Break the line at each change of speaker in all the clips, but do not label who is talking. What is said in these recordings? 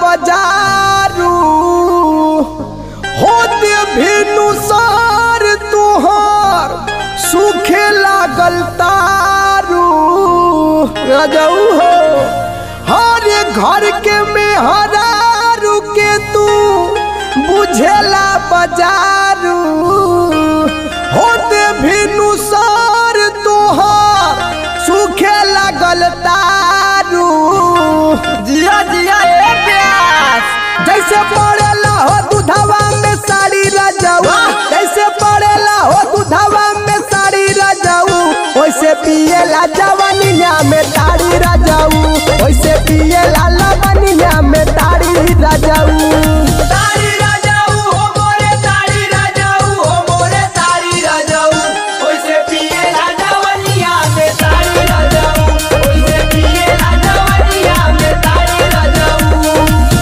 बजारू होते भिनु सार तुहार सूखे लागल तारू रजऊ हो हरे घर के में हरारू के तू बुझेला बजारू होते भिनु सार तुहार सूखे लागल तारू जिया जिया ए प्यास जैसे पड़ेला हो दूधवा में साड़ी रजाऊ जैसे पड़ेला हो दूधवा में साड़ी रजाऊ वैसे पिएला जवनिया में ताड़ी रजाऊ वैसे पिएला लवनिया में ताड़ी रजाऊ
तारी राजाऊ हो मोरे तारी राजाऊ हो मोरे तारी राजाऊ ओइसे पिए राजावनिया में तारी राजाऊ ओइसे पिए राजावनिया में तारी राजाऊ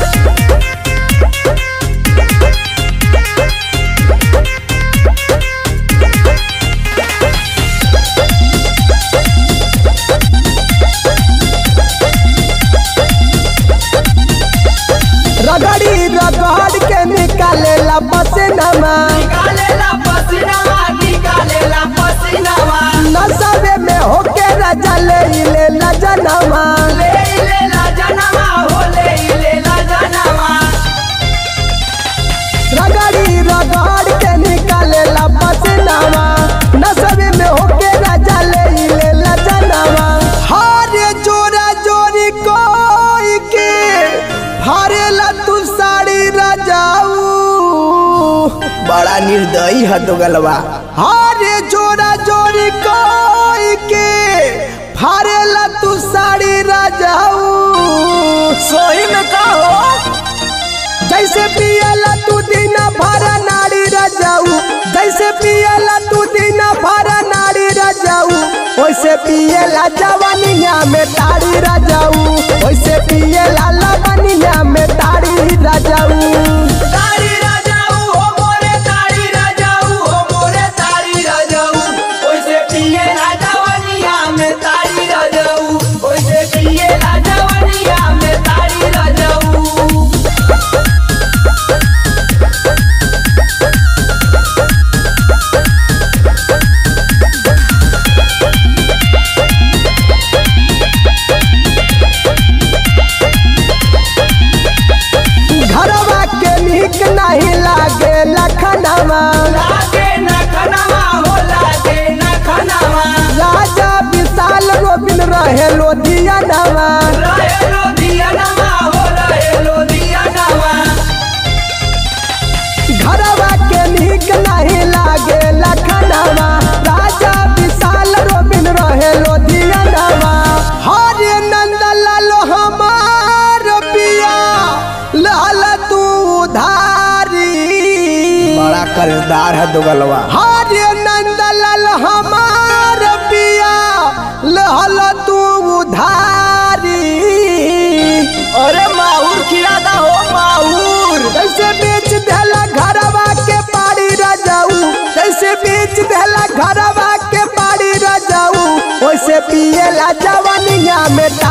रगड़ी रगड़ के निकालेला पसीनामा
निकालेला पसीनावा निकालेला पसीनावा
नशबे में होके रजा ले लेला जनवा
ले लेला जनवा हो ले लेला जनवा
रगड़ी रगड़ के निकालेला पसीनामा नशबे में होके रजा ले लेला जनवा हरे जोरा जोरी कोई के फारेला तू साड़ी रजाऊ बड़ा निर्दयी है तो गलवा हरे जोरा जोरी कोई के फारेला तू साड़ी रजाऊ सोई में कहो जैसे पियला तू दिन भर नाड़ी रजाऊ जैसे पियला तू दिन भर नाड़ी रजाऊ वैसे पियला जवानिया में ताड़ी रजाऊ वैसे पियला लवनिया में ताड़ी रजाऊ
तारी राजाऊ हो मोरे तारी राजाऊ हो मोरे तारी राजाऊ ओइसे पिए राजावनिया में तारी राजाऊ ओइसे पिए राजावनिया में तारी राजाऊ
घरवा के नीक नहीं लागे लखनवा
लागे न खनवा हो लागे न खनवा
राजा विशाल रोबिन रहे लोधियनवा
रहे लो दियनवा हो रहे लो दियनवा
घरवा के नीक नहीं लागे लखनवा राजा विशाल रोबिन रहे लोधियनवा हरे नंद लालो हमार पिया लाल तू धारी बड़ा कर्जदार है दुगलवा हरे नंद लाल हमार पिया लाल तू धारी अरे माहूर खिलादा हो माहूर कैसे बेच देला घरवा के पाड़ी रजाऊ कैसे बेच देला घरवा के पाड़ी रजाऊ वैसे पिएला जवानिया में